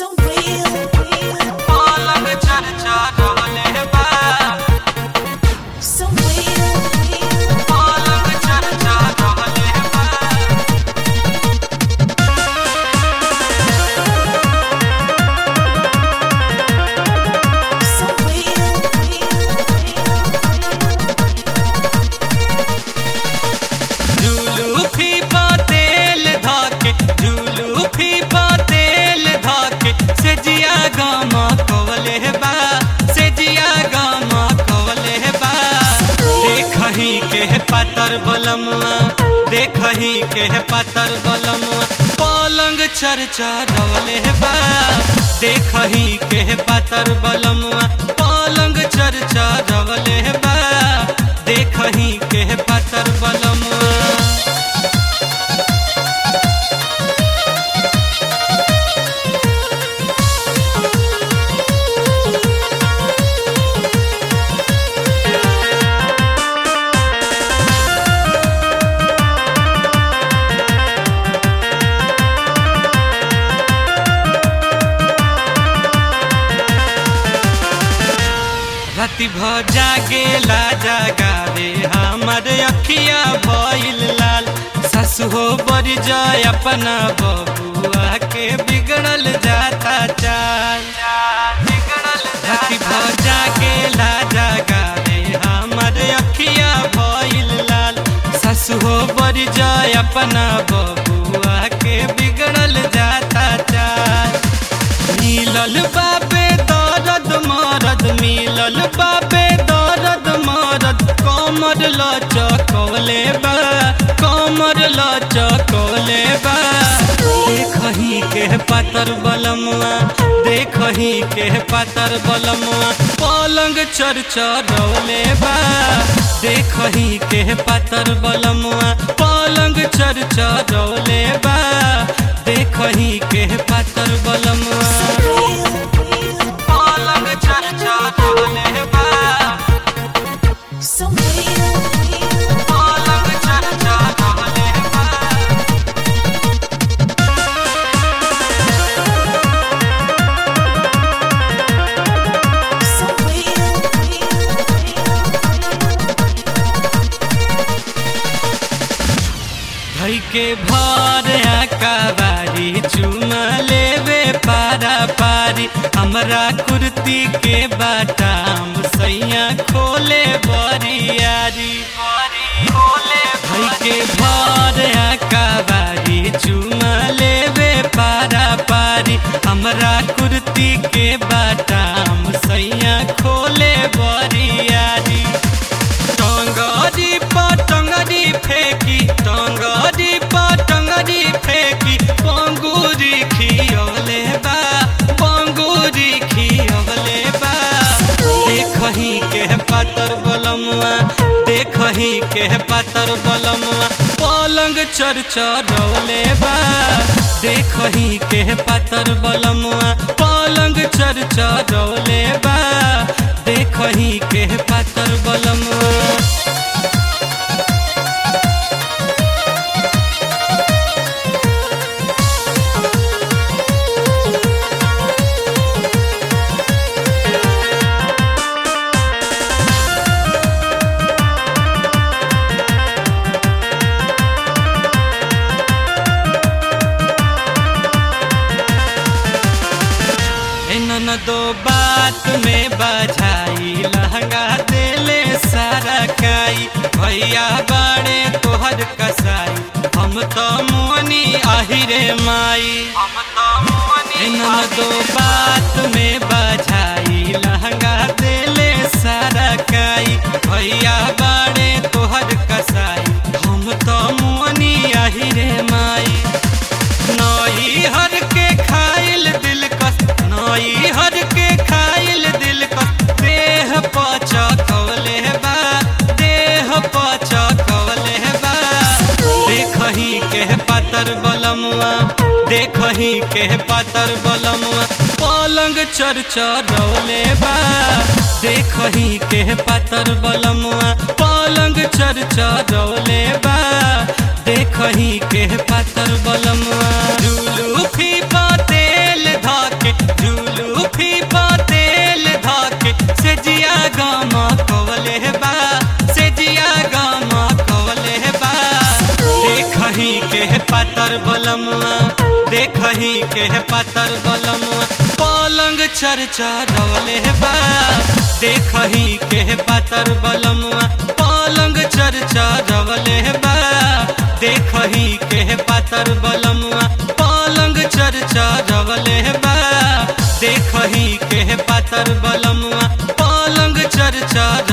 so real. पलंग चर्चा डोले बा So real. पलंग चर्चा डोले बा So real. झूलू फीफा तेल धाके झूलू फीफा तेल धाके से जिया गामा कवले बा से जिया गामा कवले बा देखही के पातर बलमुआ देखही के पातर बलमुआ पलंग चर्चा डोले बा देखही के पातर बलमुआ पलंग चर्चा डोले बा देखही के पातर बलमुआ राति भ जागेला जागावे हमर अखिया भइल लाल ससु हो बड़ी जाय अपना बबुआ के बिगड़ल जाता चाल राति भ जागेला जागावे हमर अखिया भइल लाल ससु हो बड़ी जाय अपना बबुआ के बिगड़ल जाता चाल मिलल बाबे दर्द मरद मिलल बाबे दर्द मरद कमर लचकले बा कमर लचकले बा देखही के पातर बलमुआ देखही के पातर बलमुआ पलंग चर्चा डोले बा देखही के पातर बलमुआ पलंग चर्चा डोले बा देखही के पातर बलमुआ पलंग चर्चा डोले बा So real. पलंग चर्चा डोले बा So real. धई के भर कबारी चुमा लेवे पारा पारी हमरा कुर्ती के बाटाम सैया खोले बरियारी धई के भर कबारी चुमा लेवे पारा पारी हमरा कुर्ती के बाटाम सैया खोले बरियारी टंगरी पटंगरी फेंकी टंगरी पटंगरी फेंकी पंगुरी खियवले बा पंगुरी खियवले बा देखही के पातर बलमुआ देखही के पातर बलमुआ पलंग चर्चा डोले बा देखही के पातर बलमुआ पलंग चर्चा डोले बा देखही के पातर बलमुआ इन दो बात में बजाई लहंगा देले सारा काई भैया बाड़े तोहर कसाई हम तो मोनी आहिरे माई इन दो बात में बजाई लहंगा देले सारा काई भैया बाड़े तोहर कसाई हम तो मोनी आहिरे माई नई हर के खाइल दिल कस नई हर के खाइल दिल कस देह पचा कवले बा देह पचा कवले बा देखही के पातर बलमुआ देखही के पातर बलमुआ पलंग चर्चा डोले बा देखही के पातर बलमुआ पलंग चर्चा डोले बा देखही के पातर बलमुआ झूलू फीफा तेल धाके पातर बलमुआ देखही के पातर बलमुआ पलंग चर्चा रवले बा देखही के पातर बलमुआ पलंग चर्चा रवले बा देखही के पातर बलमुआ पलंग चर्चा रवले बा देखही के पातर बलमुआ पलंग चर्चा